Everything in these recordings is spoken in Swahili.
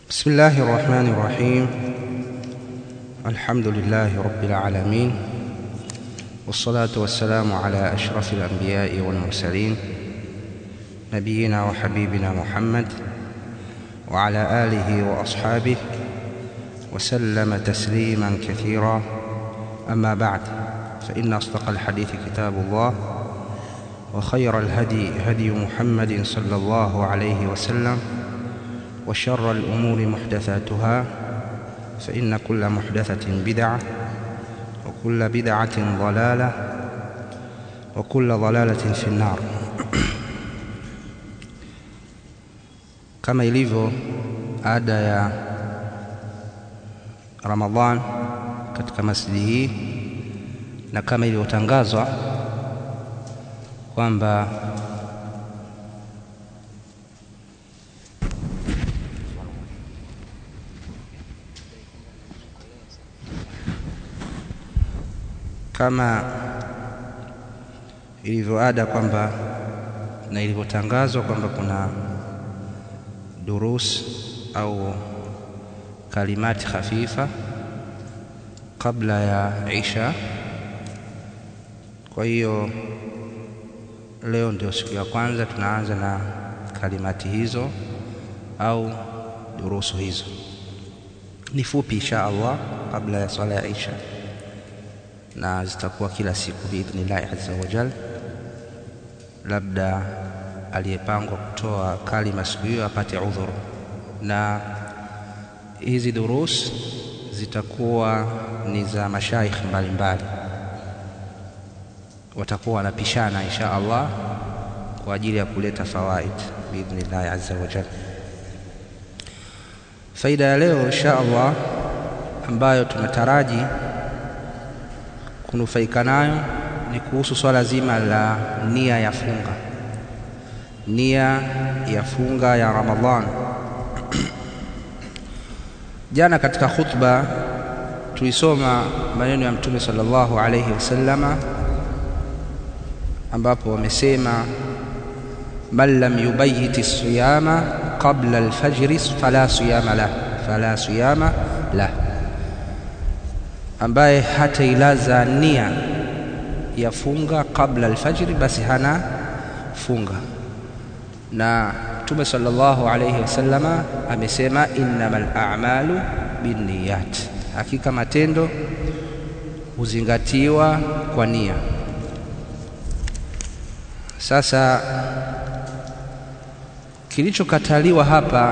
بسم الله الرحمن الرحيم الحمد لله رب العالمين والصلاة والسلام على أشرف الأنبياء والمرسلين نبينا وحبيبنا محمد وعلى آله وأصحابه وسلم تسليما كثيرا أما بعد فإن أصدق الحديث كتاب الله وخير الهدي هدي محمد صلى الله عليه وسلم وشر الأمور محدثاتها فإن كل محدثة بدعة وكل بدعة ضلالة وكل ضلالة في النار kama ilivyo ada ya Ramadhan katika masjidi hii na kama ilivyotangazwa kwamba kama ilivyoada kwamba na ilivyotangazwa kwamba kuna durus au kalimati khafifa kabla ya isha. Kwa hiyo leo ndio siku ya kwanza tunaanza na kalimati hizo au durusu hizo. Ni fupi insha Allah kabla ya swala ya isha, na zitakuwa kila siku biidhnillahi azza wa jal. Labda aliyepangwa kutoa kalima siku hiyo apate udhuru, na hizi durus zitakuwa ni za mashaikh mbalimbali, watakuwa wanapishana insha Allah kwa ajili ya kuleta fawaid biidhnillahi azza wa jalla. Faida ya leo insha Allah ambayo tunataraji kunufaika nayo ni kuhusu swala zima la nia ya funga nia ya funga ya Ramadhan. Jana katika khutba tulisoma maneno ya Mtume sallallahu alayhi wasallama ambapo wamesema man lam yubayiti siyama qabla alfajri fala siyama lah, fala siyama lah, ambaye hatailaza nia ya funga qabla alfajri, basi hana funga na Mtume sallallahu alayhi wasallama amesema innamal a'malu binniyat, hakika matendo huzingatiwa kwa nia. Sasa kilichokataliwa hapa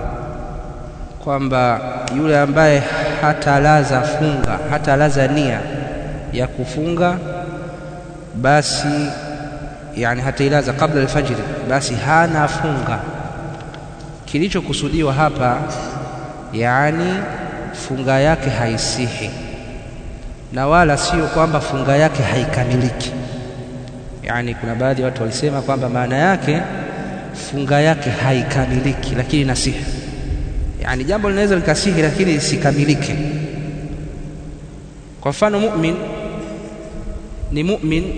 kwamba yule ambaye hatalaza funga hatalaza nia ya kufunga basi yani hatailaza kabla alfajiri, basi hana funga. Kilichokusudiwa hapa yani funga yake haisihi, na wala sio kwamba funga yake haikamiliki. Yani kuna baadhi ya watu walisema kwamba maana yake funga yake haikamiliki, lakini nasihi. Yani jambo linaweza likasihi, lakini lisikamilike. Kwa mfano, mu'min ni mu'min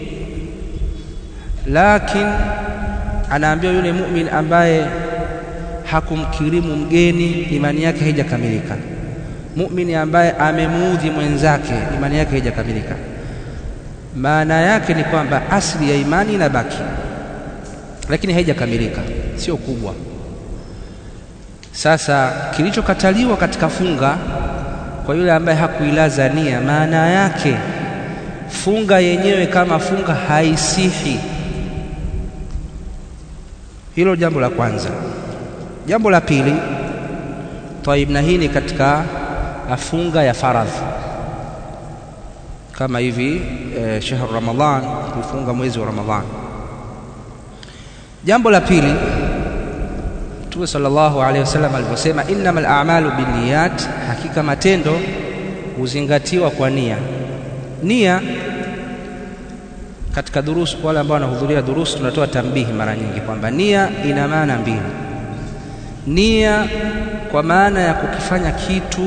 lakini anaambiwa yule mumin ambaye hakumkirimu mgeni imani yake haijakamilika. Mumini ambaye amemuudhi mwenzake imani yake haijakamilika. Maana yake ni kwamba asili ya imani inabaki, lakini haijakamilika, sio kubwa. Sasa kilichokataliwa katika funga kwa yule ambaye hakuilaza nia, maana yake funga yenyewe kama funga haisihi. Hilo jambo la kwanza. Jambo la pili, taib, na hii ni katika funga ya faradhi kama hivi e, shahru Ramadhan, kufunga mwezi wa Ramadhan. Jambo la pili, Mtume sallallahu alaihi wasallam alivyosema, innamal a'malu binniyat, hakika matendo huzingatiwa kwa nia. Nia katika durusu, wale ambao wanahudhuria durusu, tunatoa tambihi mara nyingi kwamba nia ina maana mbili. Nia kwa maana ya kukifanya kitu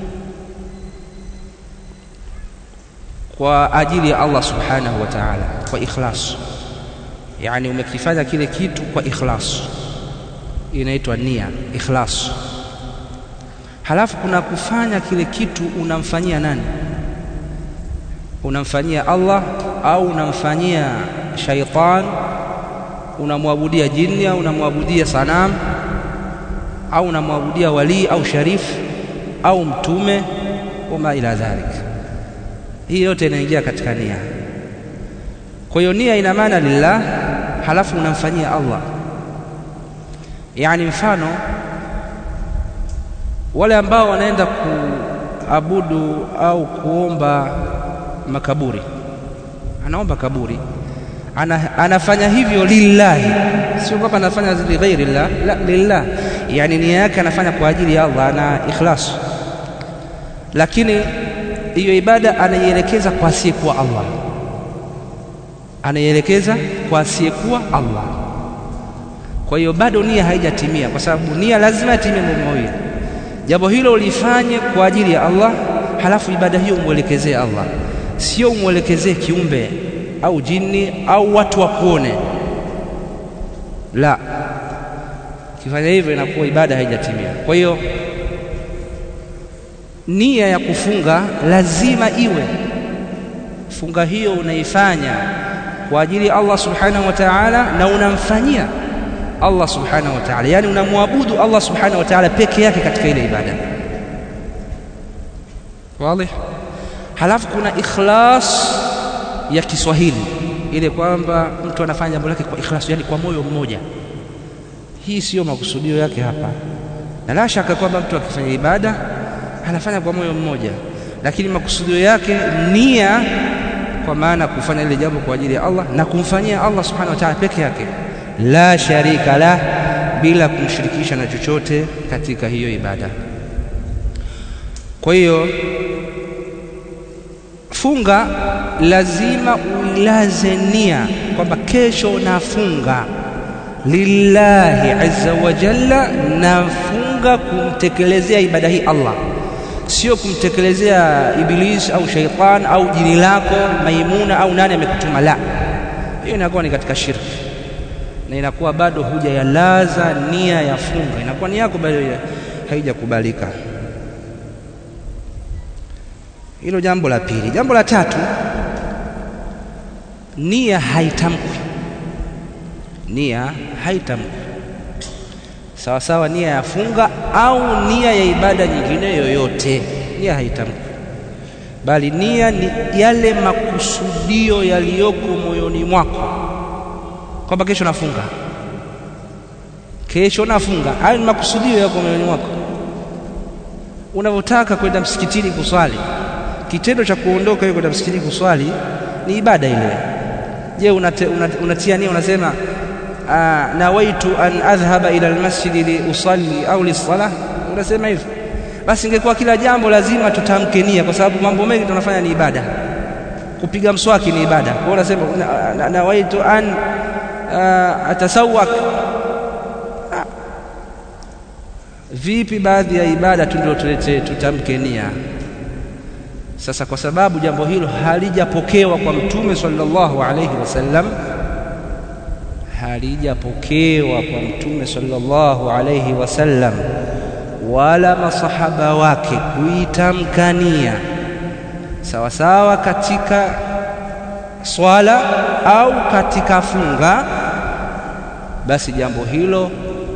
kwa ajili ya Allah subhanahu wa ta'ala, kwa ikhlas, yani umekifanya kile kitu kwa ikhlas, inaitwa nia, ikhlas. halafu kuna kufanya kile kitu unamfanyia nani unamfanyia Allah au unamfanyia shaitan unamwabudia jini au unamwabudia sanamu au unamwabudia walii au sharifu au mtume wama ila dhalik hii yote inaingia katika nia kwa hiyo nia ina maana lillah halafu unamfanyia Allah yani mfano wale ambao wanaenda kuabudu au kuomba makaburi anaomba kaburi ana, anafanya hivyo lillahi sio kwamba anafanya lighairi llah la lillah yani nia yake anafanya kwa ajili ya Allah ana ikhlas lakini hiyo ibada anaielekeza kwa asiyekuwa Allah anaielekeza kwa asiyekuwa Allah kwa hiyo bado nia haijatimia kwa sababu nia lazima itimie mambo mawili jambo hilo ulifanye kwa ajili ya Allah halafu ibada hiyo umwelekezee Allah sio umwelekezee kiumbe au jini au watu wakuone la kifanya hivyo inakuwa ibada haijatimia kwa hiyo nia ya kufunga lazima iwe funga hiyo unaifanya kwa ajili ya Allah subhanahu wa ta'ala na unamfanyia Allah subhanahu wa ta'ala yani unamwabudu Allah subhanahu wa ta'ala peke yake katika ile ibada wazi halafu kuna ikhlas ya Kiswahili ile kwamba mtu anafanya jambo lake kwa ikhlas yani kwa moyo mmoja hii siyo makusudio yake hapa na la shaka kwamba mtu akifanya ibada anafanya kwa moyo mmoja lakini makusudio yake nia kwa maana kufanya ile jambo kwa ajili ya Allah na kumfanyia Allah subhanahu wa ta'ala peke yake la sharika la bila kumshirikisha na chochote katika hiyo ibada kwa hiyo funga lazima uilaze nia kwamba kesho nafunga lillahi azza wa jalla nafunga kumtekelezea ibada hii Allah sio kumtekelezea iblis au shaitan au jini lako maimuna au nani amekutuma la hiyo inakuwa ni katika shirki na inakuwa bado huja yalaza nia ya funga inakuwa ni yako bado haijakubalika hilo jambo la pili jambo la tatu nia haitamkwi nia haitamkwi sawa sawa nia ya funga au nia ya ibada nyingine yoyote nia haitamkwi bali nia ni yale makusudio yaliyoko moyoni mwako kwamba kesho nafunga kesho nafunga hayo ni makusudio yako moyoni mwako unavyotaka kwenda msikitini kuswali kitendo cha kuondoka hiyo kwenda msikitini kuswali ni ibada ile je unatia una, una nia unasema nawaitu an adhhaba ila almasjid li usalli au lisalah unasema hivyo basi ingekuwa kila jambo lazima tutamke nia kwa sababu mambo mengi tunafanya ni ibada kupiga mswaki ni ibada kwa unasema nawaitu an atasawak vipi baadhi ya ibada tu ndio tulete tutamke nia sasa kwa sababu jambo hilo halijapokewa kwa mtume sallallahu alayhi wasallam halijapokewa kwa mtume sallallahu alayhi wasallam wala masahaba wake kuitamkania sawa sawa katika swala au katika funga basi jambo hilo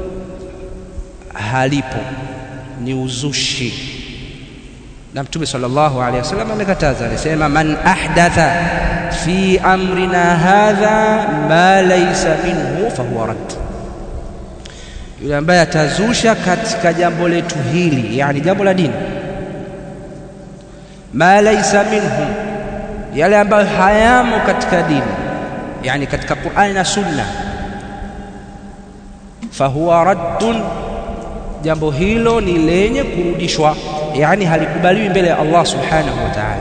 halipo ni uzushi na mtume sallallahu alaihi wasallam amekataza alisema man ahdatha fi amrina hadha ma laysa minhu fahuwa rad yule ambaye atazusha katika jambo letu hili yani jambo la dini ma laysa minhu yale ambayo hayamo katika dini yani katika Qur'ani na Sunna fahuwa raddun jambo hilo ni lenye kurudishwa yani halikubaliwi mbele ya Allah subhanahu wa ta'ala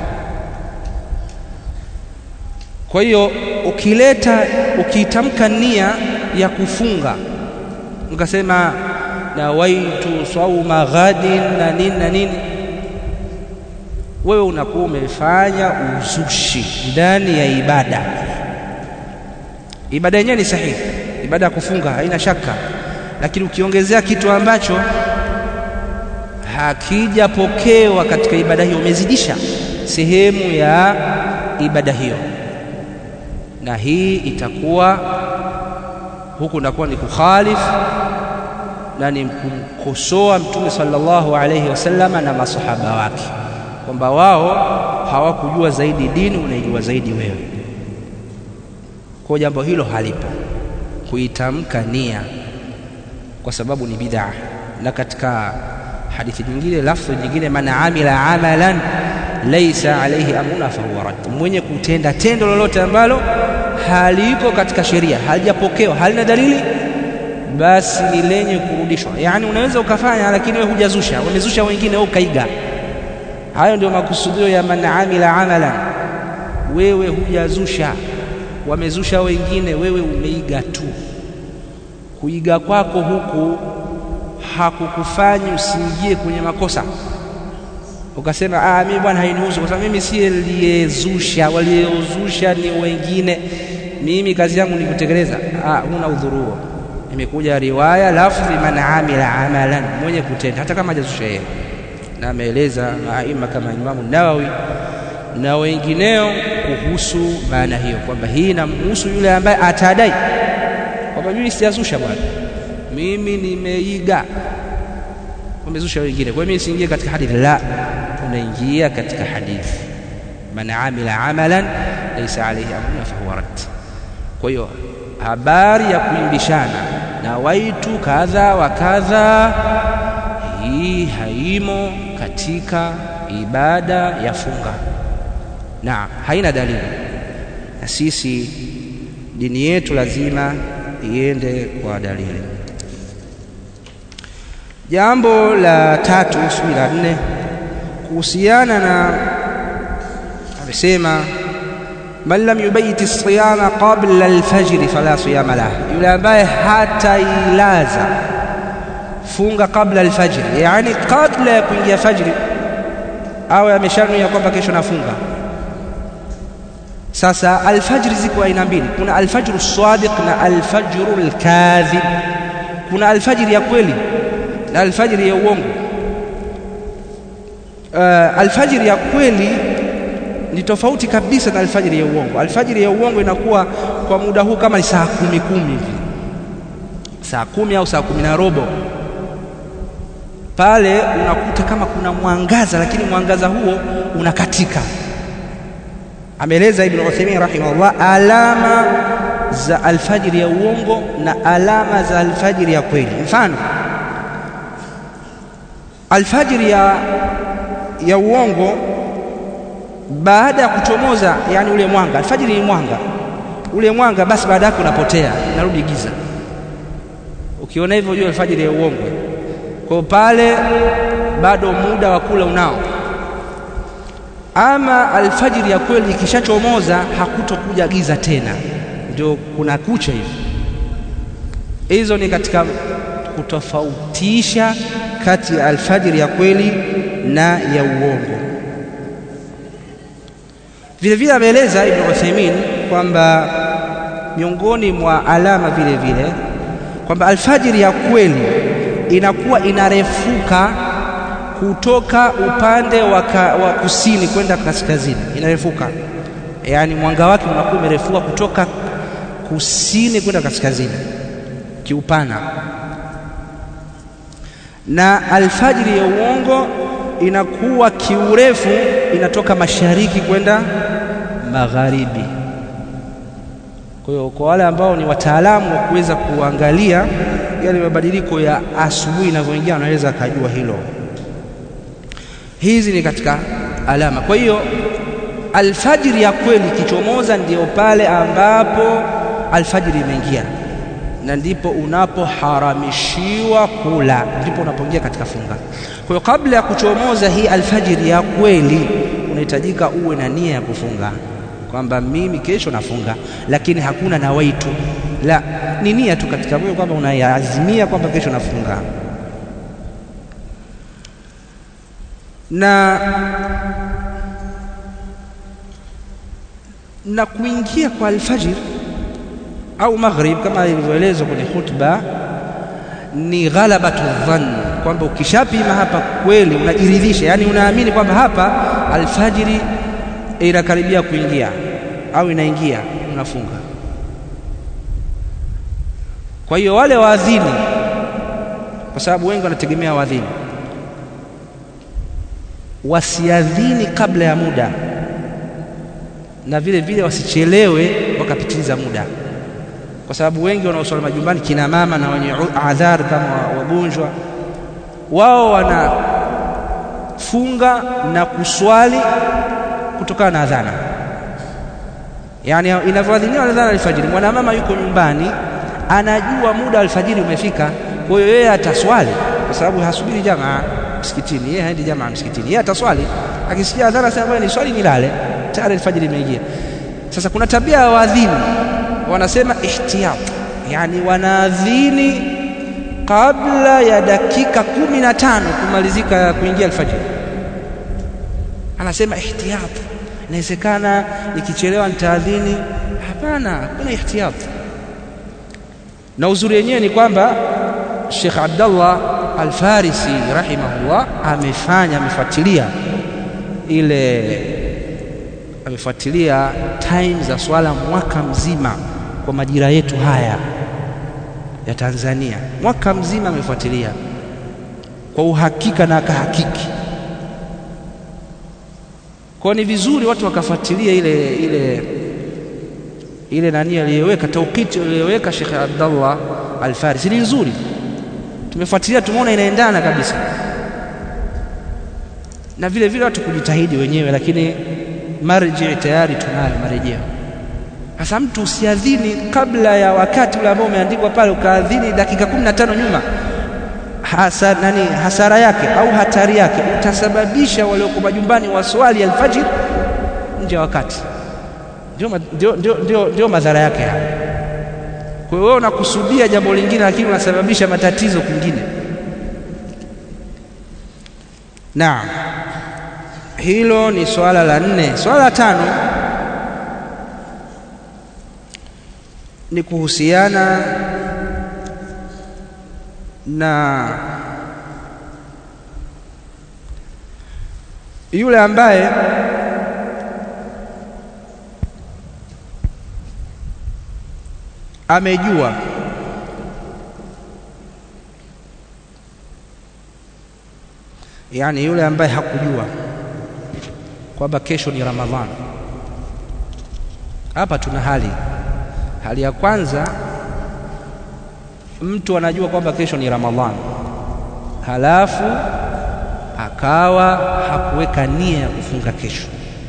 kwa hiyo ukileta ukitamka nia ya kufunga ukasema nawaitu sauma ghadin na nini na nini wewe unakuwa umefanya uzushi ndani ya ibada ibada yenyewe ni sahihi ibada ya kufunga haina shaka lakini ukiongezea kitu ambacho akijapokewa katika ibada hiyo umezidisha sehemu ya ibada hiyo, na hii itakuwa huku ndakuwa ni kukhalifu na ni kumkosoa Mtume sallallahu alayhi wasallama na masahaba wake kwamba wao hawakujua zaidi dini, unaijua zaidi wewe. Kwa jambo hilo halipo kuitamka nia, kwa sababu ni bid'a. Na katika hadithi nyingine, lafdhi nyingine, man amila amalan laisa alayhi amruna fahuwa rad, mwenye kutenda tendo lolote ambalo haliko katika sheria, halijapokewa, halina dalili basi ni lenye kurudishwa. Yaani unaweza ukafanya, lakini wewe hujazusha, wamezusha wengine, wewe ukaiga. Hayo ndio makusudio ya man amila amalan, wewe hujazusha, wamezusha wengine, wewe umeiga tu. Kuiga kwako huku hakukufanyi usiingie kwenye makosa ukasema ah, mimi bwana hainihusu, kwa sababu mimi si aliyezusha, waliozusha ni wengine, mimi kazi yangu ni kutekeleza. Ah, huna udhuru huo. Imekuja riwaya lafdhi man amila amalan, mwenye kutenda, hata kama hajazusha yeye, na ameeleza maima kama Imamu Nawawi na wengineo kuhusu maana hiyo, kwamba hii inamhusu yule ambaye atadai kwamba mimi sijazusha bwana, mimi nimeiga, wamezusha wengine, kwa hiyo mimi siingie katika hadithi. La, unaingia katika hadithi, man amila amalan laysa alayhi amruna fahuwa rad. Kwa hiyo habari ya kuimbishana na waitu kadha wa kadha, hii haimo katika ibada ya funga, na haina dalili, na sisi dini yetu lazima iende kwa dalili. Jambo la tatu sijui la nne kuhusiana na amesema man lam yubayiti siyama qabla alfajri fala siyama lah, yule ambaye hatailaza funga qabla alfajri, yani kabla ya kuingia fajri, awe ameshanuia kwamba kesho nafunga. Sasa alfajri ziko aina mbili, kuna alfajru sadiq na alfajru alkadhib. Kuna alfajri ya kweli na alfajiri ya uongo. Uh, alfajiri ya kweli ni tofauti kabisa na alfajiri ya uongo. Alfajiri ya uongo inakuwa kwa muda huu kama ni saa kumi kumi hivi, saa kumi au saa kumi na robo. Pale unakuta kama kuna mwangaza, lakini mwangaza huo unakatika. Ameeleza Ibn Uthaymeen rahimahullah alama za alfajiri ya uongo na alama za alfajiri ya kweli. Mfano, alfajiri ya, ya uongo baada ya kuchomoza, yani ule mwanga, alfajiri ni mwanga, ule mwanga basi baada yake unapotea, inarudi giza. Ukiona hivyo ujue alfajiri ya uongo. Kwa pale bado muda wa kula unao. Ama alfajiri ya kweli ikishachomoza hakutokuja giza tena, ndio kuna kucha hivi. Hizo ni katika kutofautisha kati ya alfajiri ya kweli na ya uongo. Vile vile ameeleza Ibn Uthaymeen kwamba miongoni mwa alama vile vile kwamba alfajiri ya kweli inakuwa inarefuka kutoka upande wa, ka, wa kusini kwenda kaskazini, inarefuka, yaani mwanga wake unakuwa umerefuka kutoka kusini kwenda kaskazini kiupana na alfajiri ya uongo inakuwa kiurefu inatoka mashariki kwenda magharibi. Kwa hiyo kwa wale ambao ni wataalamu wa kuweza kuangalia yale mabadiliko ya asubuhi inavyoingia, wanaweza akajua hilo. Hizi ni katika alama. Kwa hiyo alfajiri ya kweli ikichomoza, ndiyo pale ambapo alfajiri imeingia na ndipo unapoharamishiwa kula, ndipo unapoingia katika funga. Kwa hiyo kabla ya kuchomoza hii alfajiri ya kweli, unahitajika uwe na nia ya kufunga, kwamba mimi kesho nafunga, lakini hakuna nawaitu, la, ni nia tu katika moyo kwamba unaazimia kwamba kesho nafunga. Na na kuingia kwa alfajiri au maghrib kama ilivyoelezwa kwenye khutba ni ghalabatu dhann, kwamba ukishapima hapa kweli unajiridhisha, yani unaamini kwamba hapa alfajiri inakaribia kuingia au inaingia, unafunga. Kwa hiyo wale waadhini, kwa sababu wengi wanategemea waadhini, wasiadhini kabla ya muda na vile vile wasichelewe wakapitiliza muda, kwa sababu wengi wanaoswali majumbani, kina mama na wenye adhar kama wagonjwa, wao wanafunga na kuswali kutokana na adhana, yani inavyoadhiniwa adhana alfajiri. Mwanamama yuko nyumbani, anajua muda alfajiri umefika, kwa hiyo yeye ataswali, kwa sababu hasubiri jamaa msikitini, yeye haendi jamaa msikitini, yeye ataswali. Akisikia adhana sema ni swali nilale tayari alfajiri imeingia. Sasa kuna tabia ya waadhini wanasema ihtiyat, yani wanaadhini kabla ya dakika kumi na tano kumalizika kuingia alfajiri. Anasema ihtiyat, inawezekana nikichelewa nitaadhini. Hapana, kuna ihtiyat. Na uzuri wenyewe ni kwamba Sheikh Abdallah Al-Farisi rahimahullah amefanya amefuatilia ile amefuatilia time za swala mwaka mzima kwa majira yetu haya ya Tanzania, mwaka mzima amefuatilia kwa uhakika na akahakiki. Kwa ni vizuri watu wakafuatilia ile ile ile nani aliyeweka taukiti aliyoweka Sheikh Abdallah Al-Farisi ni nzuri, tumefuatilia tumeona inaendana kabisa, na vile vile watu kujitahidi wenyewe, lakini marji tayari tunayo marejeo. Sasa mtu usiadhini kabla ya wakati ule ambao umeandikwa pale, ukaadhini dakika kumi na tano nyuma. Hasa, nani hasara yake au hatari yake, utasababisha walioko majumbani waswali alfajiri nje ya wakati. Ndio, ndio, ndio, ndio, ndio madhara yake haya. Kwa hiyo wewe unakusudia jambo lingine, lakini unasababisha matatizo kwingine. Naam. Hilo ni swala la nne. Swala la tano ni kuhusiana na yule ambaye amejua yaani yule ambaye hakujua kwamba kesho ni Ramadhani. Hapa tuna hali hali ya kwanza, mtu anajua kwamba kesho ni Ramadhani, halafu akawa hakuweka nia ya kufunga kesho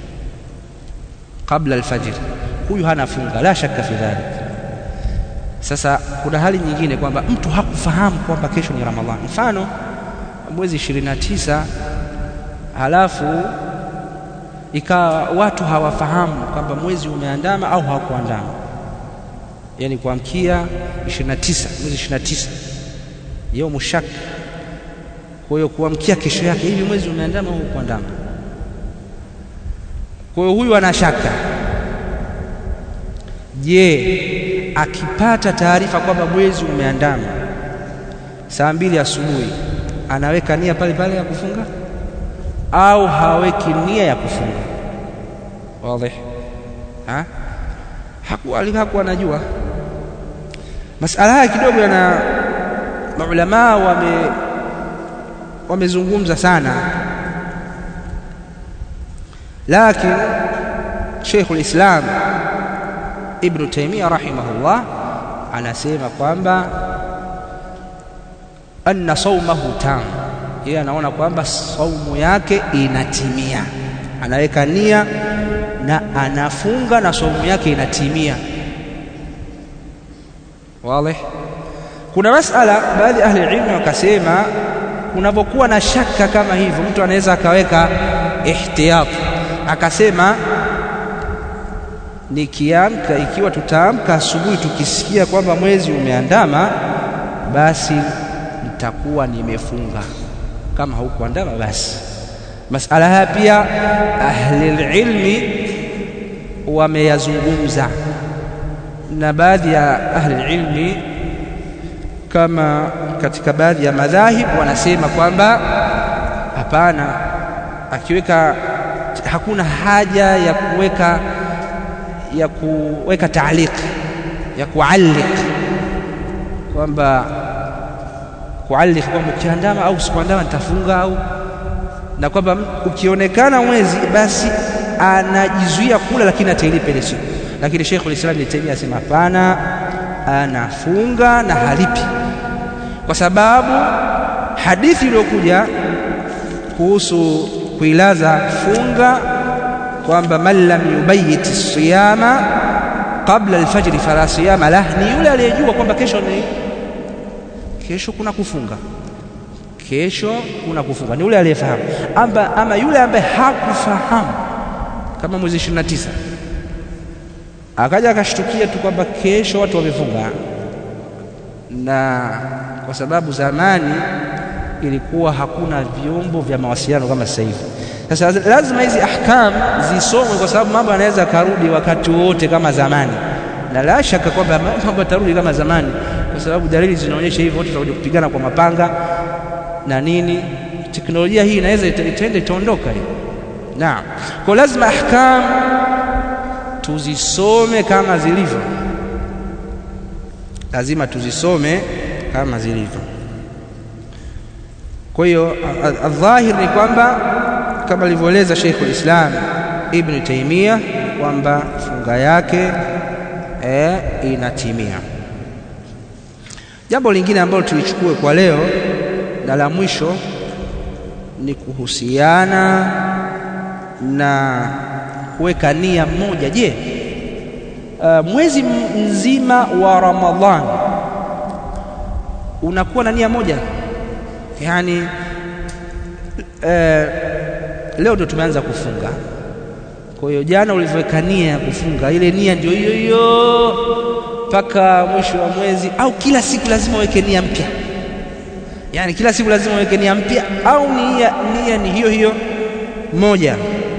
kabla alfajiri, huyu hana funga, la shaka fi dhalik. Sasa kuna hali nyingine kwamba mtu hakufahamu kwamba kesho ni Ramadhani, mfano mwezi ishirini na tisa halafu ikawa watu hawafahamu kwamba mwezi umeandama au hawakuandama, yaani kuamkia 29 mwezi 29 yaumu shak. Kwa hiyo kuamkia kesho yake, hivi mwezi umeandama au kuandama? Kwa hiyo huyu ana shaka. Je, akipata taarifa kwamba mwezi umeandama saa mbili asubuhi anaweka nia pale pale ya kufunga au haweki nia ya kufunga? Wazi ha? Hakuwa hakuwa anajua masala haya kidogo, yana maulamaa wame wamezungumza sana, lakini Sheikhul Islam Ibn Taymiyyah rahimahullah anasema kwamba anna saumahu tam, yeye anaona kwamba saumu yake inatimia, anaweka nia na anafunga na saumu yake inatimia. Wazi. Kuna masala baadhi ya ahli ilmu wakasema, unapokuwa na shaka kama hivyo, mtu anaweza akaweka ihtiyat, akasema nikiamka, ikiwa tutaamka asubuhi tukisikia kwamba mwezi umeandama, basi nitakuwa nimefunga. Kama haukuandama basi. Masala haya pia ahli ilmi wameyazungumza, na baadhi ya ahli ilmi kama katika baadhi ya madhahib wanasema kwamba hapana, akiweka hakuna haja ya kuweka ya kuweka taaliq ya kualliq kwamba kualliq kwamba ukiandama au sikuandama nitafunga au na kwamba ukionekana mwezi basi anajizuia kula, lakini atailipa ile siku. Lakini Sheikhul Islam Ibn Taymiyyah asema hapana, anafunga na halipi, kwa sababu hadithi iliyokuja kuhusu kuilaza funga kwamba man lam yubayit siyama qabla alfajri fala siyama lah, ni yule aliyejua kwamba kesho ni kesho kuna kufunga kesho kuna kufunga, ni yule aliyefahamu. Ama, ama yule ambaye hakufahamu kama mwezi 29 akaja akashtukia tu kwamba kesho watu wamefunga, na kwa sababu zamani ilikuwa hakuna vyombo vya mawasiliano kama sasa hivi. Sasa lazima hizi ahkam zisomwe, kwa sababu mambo yanaweza karudi wakati wote kama zamani, na la shaka kwamba mambo yatarudi kama zamani, kwa sababu dalili zinaonyesha hivyo, watu watakuja kupigana kwa mapanga na nini. Teknolojia hii inaweza itaenda itaondoka hiyo. Naam, kwa lazima ahkam tuzisome kama zilivyo, lazima tuzisome kama zilivyo. Kwa hiyo adhahir ni kwamba kama alivyoeleza Sheikhul Islam Ibn Taymiyyah kwamba funga yake e, inatimia. Jambo lingine ambalo tulichukue kwa leo na la mwisho ni kuhusiana na kuweka nia moja. Je, uh, mwezi mzima wa Ramadhani unakuwa na nia moja? Yaani uh, leo ndo tumeanza kufunga, kwa hiyo jana ulivyoweka nia ya kufunga, ile nia ndio hiyo hiyo mpaka mwisho wa mwezi, au kila siku lazima uweke nia mpya? Yaani kila siku lazima uweke nia mpya, au nia, nia ni hiyo hiyo moja?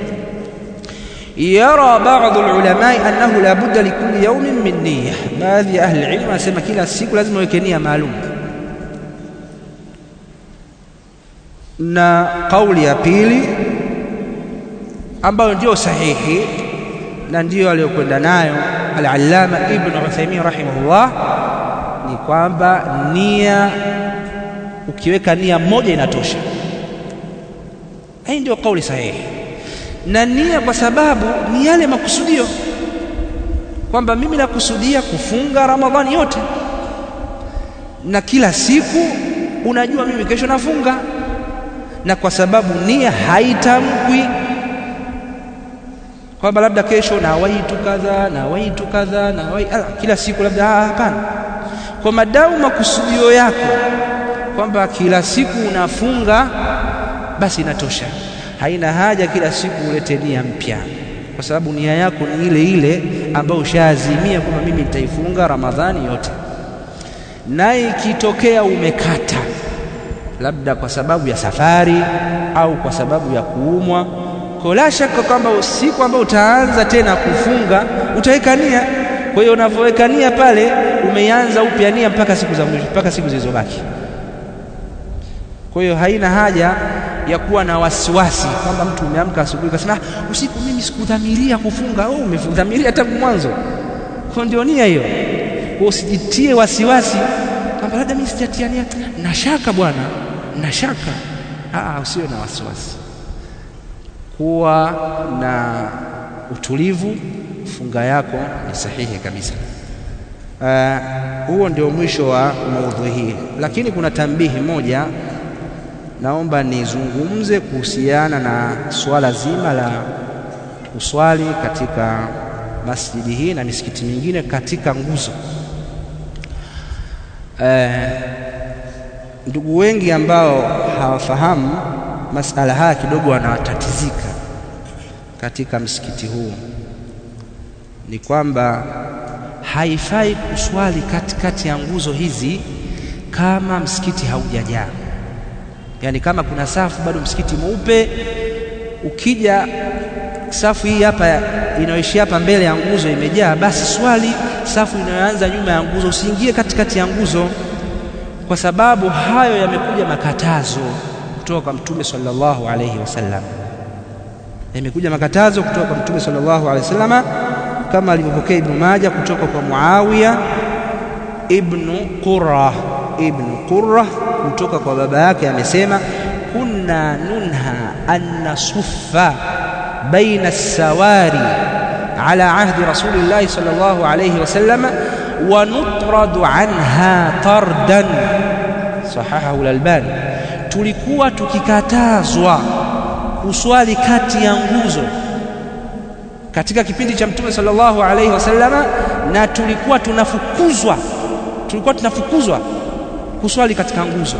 Yara baadhi ulamai annahu la budda likulli yaumin min niyya, baadhi ya ahli ilmu wanasema kila siku lazima uweke nia maalum, na kauli ya pili ambayo ndio sahihi na ndiyo aliyokwenda nayo al-Allama Ibn Uthaymeen rahimahullah ni kwamba nia, ukiweka nia moja inatosha. Hii ndio kauli sahihi na nia kwa sababu ni yale makusudio kwamba mimi nakusudia kufunga Ramadhani yote, na kila siku unajua mimi kesho nafunga, na kwa sababu nia haitamkwi kwamba labda kesho nawaitu kadha nawaitu kadha nawai kila siku labda, hapana. Kwa madamu makusudio yako kwamba kila siku unafunga, basi inatosha haina haja kila siku ulete nia mpya, kwa sababu nia yako ni ile ile ambayo ushaazimia kwamba mimi nitaifunga Ramadhani yote. Na ikitokea umekata, labda kwa sababu ya safari au kwa sababu ya kuumwa, kwa la shaka kwamba siku ambayo utaanza tena kufunga utaweka nia. Kwa hiyo unavyoweka nia pale, umeianza upya nia mpaka siku za mwisho, mpaka siku zilizobaki. Kwa hiyo haina haja ya kuwa na wasiwasi kwamba mtu umeamka asubuhi ukasema usiku mimi sikudhamiria kufunga. Oh, umedhamiria tangu mwanzo, kwa ndio nia hiyo. Kwa usijitie wasiwasi kwamba labda mimi sijatia nia, na shaka bwana, na shaka. Ah, usiwe na wasiwasi, kuwa na utulivu, funga yako ni sahihi kabisa. Uh, huo ndio mwisho wa maudhui hii, lakini kuna tambihi moja naomba nizungumze kuhusiana na suala zima la kuswali katika masjidi hii na misikiti mingine katika nguzo. Eh, ndugu wengi ambao hawafahamu masala haya kidogo wanatatizika katika msikiti huu, ni kwamba haifai kuswali katikati ya nguzo hizi kama msikiti haujajaa yaani kama kuna safu bado msikiti mweupe, ukija safu hii hapa inayoishia hapa mbele ya nguzo imejaa, basi swali safu inayoanza nyuma ya nguzo, usiingie katikati ya nguzo. kwa sababu hayo yamekuja makatazo kutoka kwa mtume sallallahu alayhi wasallam yamekuja makatazo kutoka kwa mtume sallallahu alayhi wasallam kama alivyopokea Ibn Majah kutoka kwa Muawiya ibn Qurra ibn Qurra kutoka kwa baba yake amesema kunna nunha an nasuffa baina as-sawari ala ahdi rasulillahi sallallahu alayhi wasallam wa nutradu anha tardan sahahahu al-Albani tulikuwa tukikatazwa kuswali kati ya nguzo katika kipindi cha mtume sallallahu alaihi wasallama na tulikuwa tunafukuzwa tulikuwa tunafukuzwa kuswali katika nguzo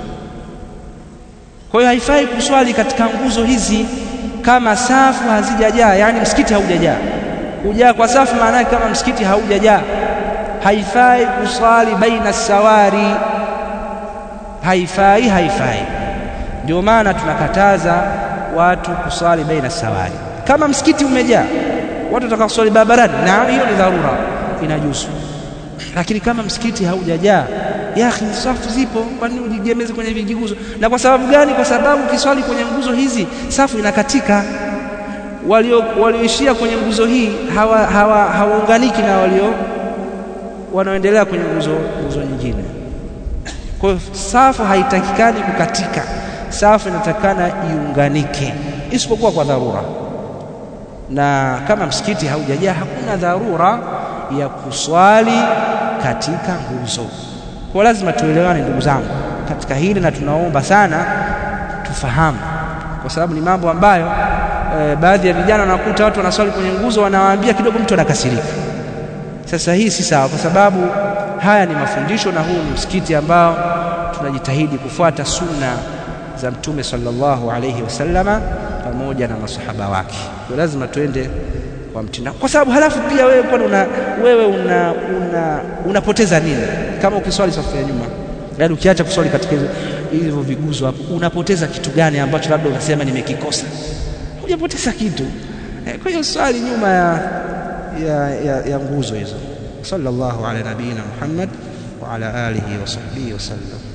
kwa hiyo haifai kuswali katika nguzo hizi kama safu hazijajaa yani msikiti haujajaa kujaa kwa safu maana yake kama msikiti haujajaa haifai kuswali baina sawari haifai haifai ndio maana tunakataza watu kuswali baina sawari kama msikiti umejaa watu wataka kuswali barabarani na hiyo ni dharura inajuzu lakini kama msikiti haujajaa ya akhi safu zipo kwa nini ujigemeze kwenye vijiguzo na kwa sababu gani kwa sababu ukiswali kwenye nguzo hizi safu inakatika walio walioishia kwenye nguzo hii hawa hawaunganiki hawa na walio wanaoendelea kwenye nguzo nguzo nyingine kwa hiyo safu haitakikani kukatika safu inatakana iunganike isipokuwa kwa dharura na kama msikiti haujajaa hakuna dharura ya kuswali katika nguzo kwa lazima tuelewane ndugu zangu katika hili na tunaomba sana tufahamu kwa sababu ni mambo ambayo e, baadhi ya vijana wanakuta watu wanaswali kwenye nguzo wanawaambia kidogo mtu anakasirika sasa hii si sawa kwa sababu haya ni mafundisho na huu ni msikiti ambao tunajitahidi kufuata sunna za mtume sallallahu alayhi wasallama pamoja na masahaba wake kwa lazima tuende kwa mtindo kwa sababu halafu pia wewe kwa una wewe una, una unapoteza nini kama ukiswali safu ya nyuma yaani ukiacha kuswali katika hivyo viguzo hapo unapoteza kitu gani ambacho labda unasema nimekikosa hujapoteza kitu kwa hiyo swali nyuma ya ya, ya, ya nguzo hizo sallallahu ala nabiyina Muhammad wa ala alihi wa sahbihi wasallam